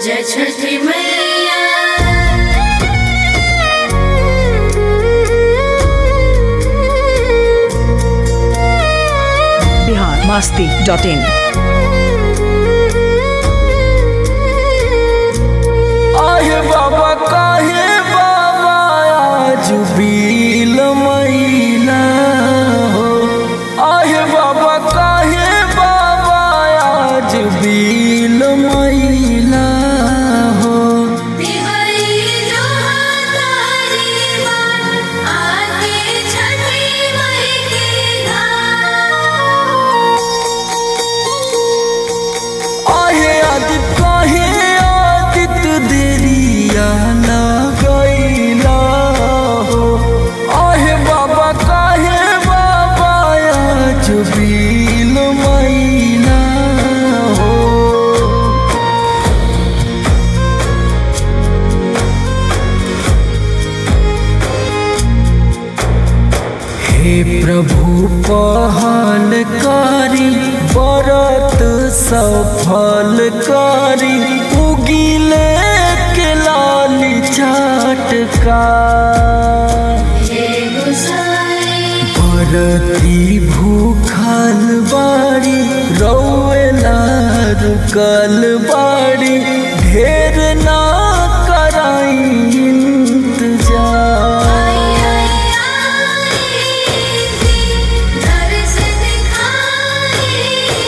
जय छठी मैया Bihar Masti dot in आहे बाबा काहे बाबा आज बील मैला हो आहे बाबा काहे बाबा आज बील मैला हो तिवारी जो तारी बात आके छठी मई के घाट आहे आदित काहे आदित देरिया ना गईला हो आहे बाबा काहे बाबा आज बील मैला हो हे प्रभु पहल करी व्रत सफल करी उगिले के लाल चाटका हे गुसाई परती भूखल बाड़ी रौला रुकल बाड़ी ढेर ना कराई इंतजार आई आई आई दर्श दिखाई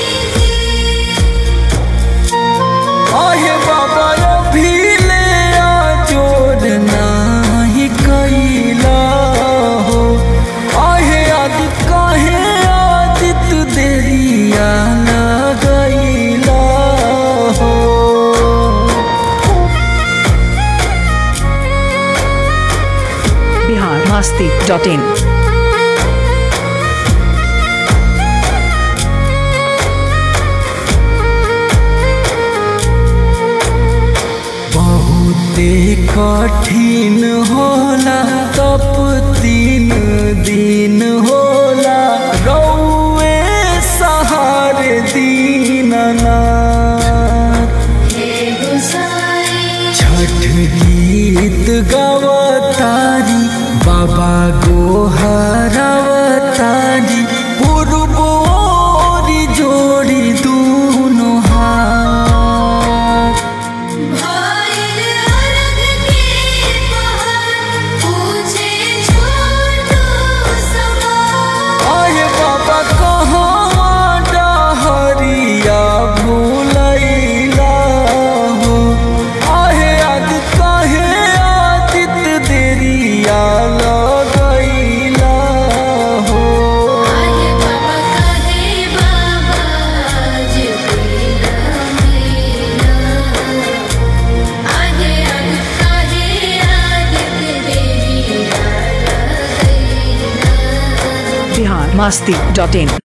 आहे बाबा अभी ले आ जोर नाही कैला हो आहे आदित काहे आदित देरिया ना गईला हो बिहार मास्ती डॉट इन बहुते कठिन होला तप तीन दिन होला रौए सहारे दीननाथ हे गुसाई छठ गीत गवतारी बाबा गोहरवतारी पूर्व ओरी जोड़ी दूनो हाथ भइल अर्घ के पहर पूछे छोटू सवार आये बाबा कहाँ डहरिया भूलैला हो आहे आदित काहे आदित देरिया लगैला हो आहे बाबा कहे बाबा आज पीला मैला आहे आदित कहे आदित देरी आला गईला बिहार मास्ती डॉट इन